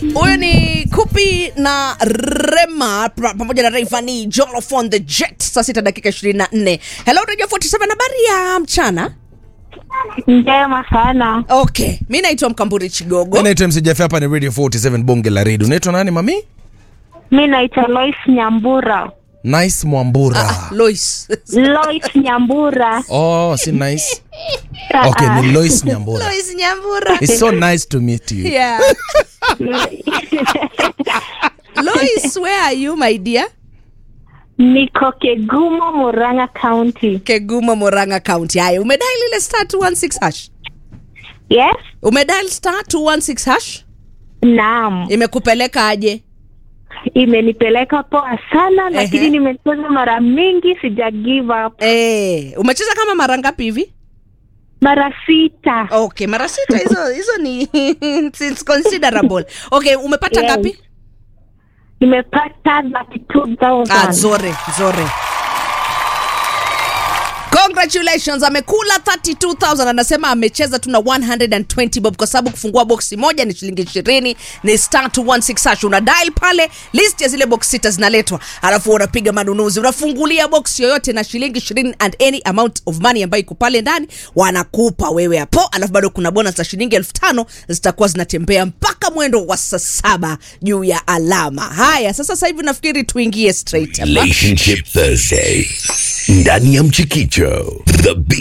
huyu ni kupi na rema pra- pamoja na reivani jolofon the jet saa sita dakika 24 hello radio 47 habari ya mchana Njema sana. okay mi naitwa mkamburi chigogo Mi naitwa MC Jaffe, hapa ni Radio 47 bonge la redio. Unaitwa nani mami? Mi naitwa Lois Nyambura. Nice Mwambura. ah, lois Lois Nyambura. Oh, si nice. Okay, ni Lois Nyambura. lois nyambura It's so nice to meet you. yeah lois where are you my dear Niko Kegumo, Murang'a County. keguma moranga county haya umedial ile star 216 hash Yes? umedial star 216 hash Naam. imekupeleka aje Imenipeleka poa sana Ehe. lakini nimecheza mara mingi sija give up. eh umecheza kama mara ngapi hivi Mara sita. okay mara sita hizo hizo ni it's considerable okay umepata Yes. ngapi Nimepata ah, 32,000. zore zore congratulations amekula 32000 anasema amecheza tu na 120 bob kwa sababu kufungua boksi moja ni shilingi 20 ni star 216 hash una dial pale list ya zile box sita zinaletwa alafu unapiga manunuzi unafungulia box yoyote na shilingi 20 and any amount of money ambayo iko pale ndani wanakupa wewe hapo alafu bado kuna bonus za shilingi elfu tano zitakuwa zinatembea mpaka mwendo wa saa saba juu ya alama haya sasa sasa hivi nafikiri tuingie straight hapa Relationship Thursday ndani ya Mchikicho the